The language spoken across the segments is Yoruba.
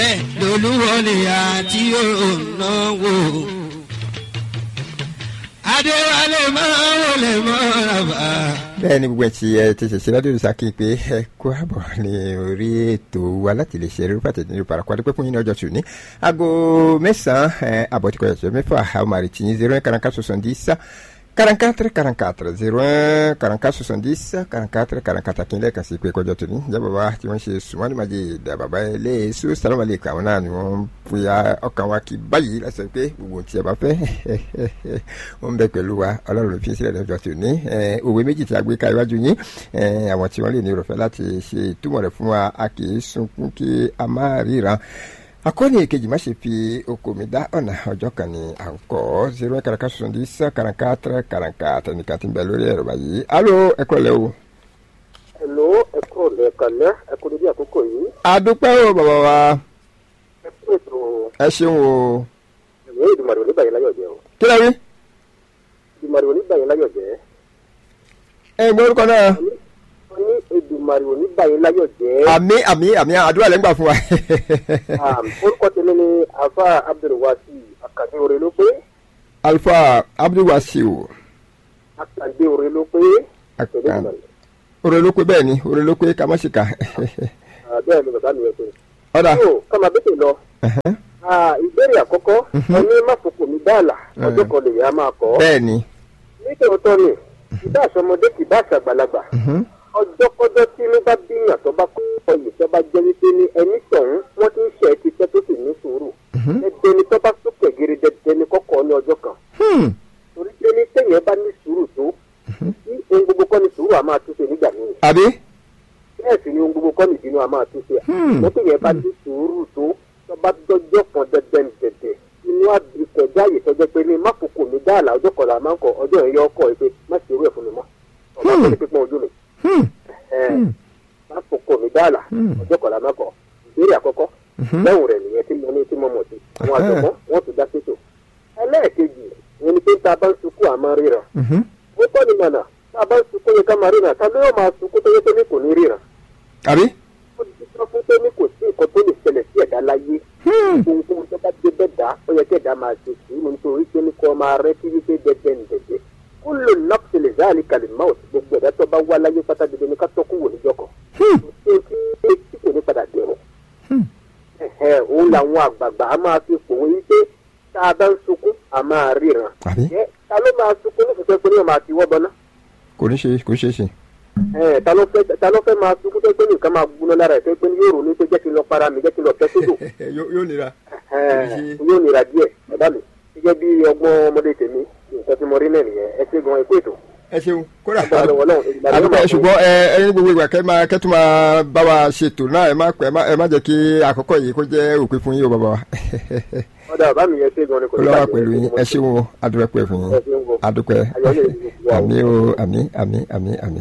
bẹ́ẹ̀ lolúwọlé àti ònáwó. adéwálé máa wọlé mọ́ra bá. bẹ́ẹ̀ ni gbogbo ẹ̀tì ẹ̀ ti ṣẹ̀ṣẹ̀ ládùúgbò sákì pé ẹ kó àbọ̀ ní orí ètò wa láti lè ṣe rúpa tẹ̀lé ní parakọ́ adúpẹ́ fún yín ní ọjọ́ tù ní. aago mẹ́sàn-án àbọ̀ tí kò yẹ mẹ́fà àwọn màrì tì yín zero quarante quatre soixante dix quarante quatre quarante quatre zero un quarante quatre soixante dix quarante quatre quarante quatre kí n lẹ́ẹ̀kan sí pé kọjọ́ tù ní. ìjà bàbá tí wọ́n ṣe sùnmọ́ni máa jẹ ìdá bàbá ẹlẹ́ẹ̀sù sàlámà lè kàwọn náà ni wọ́n fúya ọkàn wa kì báyìí lásán pé gbogbo tí ẹ bá fẹ́ wọ́n ń bẹ pẹ̀lú wa ọlọ́run ló fi sílẹ̀ lọ́jọ́ tù ní. òwe méjì tí a gbé ka iwájú yín àwọn tí wọ́n lè ní ìrọ̀fẹ́ láti ṣe ìtumọ̀ rẹ̀ fún wa a kì í sunkún kí a má ríran akọni èkejì má ṣe fi oko mi dá ọ̀nà ọjọ́ kan ní à ń kọ́ zero karaka soixante dix quarante quarante tẹnika tí ń bẹ lórí ẹ̀rọ báyìí alo ẹ̀kọ́ lẹ́ o. Hello, ẹ kúrò lẹ́ẹ̀kan náà ẹ kúrò ní àkókò yìí. adúpẹ́ o bàbá wa ẹ kúrò tó ẹ ṣeun o. ìwé ìdùmàrè oníbàyẹ̀ láyọ̀ jẹ́ o. kí ló rí ìdùmàrè oníbàyẹ̀ láyọ̀ jẹ́. ẹ gbọ́ orúkọ náà wọ́n ní ìdùmàrè oníbàyẹ̀ láyọ̀ jẹ́. àmì àmì àmì àdúrà lẹ́ ń gbà fún wa. Àm, orúkọ tèmi ni afa abdulwasi akande ore ló pé alfa abdulwasiu akande ore ló pé. Akan- oore ló pé bẹ́ẹ̀ ni oore ló pé ká má ṣe kà. bẹ́ẹ̀ ni bàbá mi yẹ pé. ọ̀dà yóò kọ́mọ bẹ́tẹ̀ lọ. Ah, ìbéèrè àkọ́kọ́ ẹni má fòkò mi dáàlà ọjọ́ kan lèyìn á máa kọ́. bẹ́ẹ̀ ni nítòótọ́ ni ìbá àṣọmọdé kì bá àṣàgbàlagbà ọjọ́ kọ́jọ́ tí inú bá bíyàn tó bá kọ́ ọyè tó bá jẹ́ wípé ní ẹni tọ̀hún wọ́n ti ń ṣe ẹ́ ti pẹ́ tó sì ní sùúrù ẹgbẹ́ ni tó bá sókè gírí dẹdẹ ni kọ́kọ́ ní ọjọ́ kan Hmm. torí pé ní téèyàn bá ní sùúrù tó tí ohun gbogbo kọ́ ni sùúrù á máa túnṣe nígbà míì àbí bẹ́ẹ̀ sì ni ohun gbogbo kọ́ ni ìbínú á máa túnṣe Hmm. mo téèyàn bá ní sùúrù tó tó bá dọ́jọ́ kan dẹdẹ dẹdẹ inú àbíkọjá yìí tọ́jọ́ pé ní má fòkò mi dáàlà ọjọ́ kan là máa ń kọ ọjọ́ yẹn yọ ọkọ̀ ẹ pé má ṣe irú ẹ̀ fún mi mọ́ ọba tó ní pípọ́n ojú mi Hmm. má fòkò mi dáàlà ọjọ́ kan là máa kọ ìbéèrè àkọ́kọ́ lẹ́hùn rẹ̀ nìyẹn tí mo ní tí mo mọ̀ sí àwọn àjọ̀mọ́ wọ́n ti dá sétò ẹlẹ́ẹ̀kejì ìyẹn ni pé tá a bá ń sunkún àmọ́ ríran Mhm. ó tọ́ ni mọ̀nà tá a bá ń sunkún yẹ ká máa ríran tá ló yóò máa sunkún tó yẹ pé ní kò ní ríran àbí ó ti sọ fún pé ní kò sí nǹkan tó lè ṣẹlẹ̀ sí ẹ̀dá láyé ohunkóhun tó bá dé bẹ́ẹ̀ dá ó yẹ kí ẹ̀dá máa ṣe sùúrù nítorí pé ní kò máa rẹ́ kí wípé dẹ́dẹ́ ń dẹ́dẹ́ kó lò nọ́ọ̀sì lè záàlì kalẹ̀ máwùt gbogbo ẹ̀dá tó bá wá láyé pátá dídé ní ká tọ́kù wò níjọ́ kan ṣé tí tí kò ní padà dẹ̀rọ̀ ẹ̀hẹ̀ òun làwọn àgbààgbà á máa fi pòwe wípé tá a bá ń sunkún a máa ríran àbí ẹ ta ló máa sunkún ní fífẹ́ pé ní ọmọ àti wọ́ bọ́ná kò ní ṣe kò ṣe é ṣe. ẹ ta ló fẹ́ ta ló fẹ́ máa sunkún tó pé nìkan máa gbóná lára ẹ̀ tó pé ní yóò ronú pé jẹ́ kí n lọ para mi jẹ́ kí n lọ fẹ́ sódò yóò nira. Ẹ, yóò nira díẹ̀ bàbá mi gẹ́gẹ́ bí ọgbọ́n ọmọdé tèmi nǹkan tí mo rí náà nìyẹn ẹ ṣe gan ẹ kó ètò ẹ ṣeun kódà Agbára lọ́wọ́ Ọlọ́run, ìgbà ló àdúgbò máa ẹ fún ṣùgbọ́n ẹ ẹ ní gbogbo ìgbà kẹ́ máa kẹ́ tún máa bá wa ṣètò náà ẹ má pẹ́ ẹ má- ẹ má jẹ́ kí àkọ́kọ́ yìí kó jẹ́ òpin fún yín o bàbá wa. ọ̀dà bàbá mi yẹn ṣe gan ni kò ní olówó bàjẹ́. pẹ̀lú yín ẹ ṣeun o adúpẹ́ pẹ̀ fún yín Ẹ ṣeun o. adúpẹ́ Ayọ̀ lè ní gbogbo wa o. àmì o àmì àmì àmì àmì.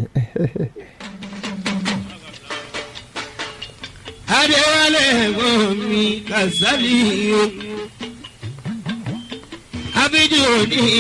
adéwálé ẹ̀gbọ́n mi kàsálí o. abíjú òní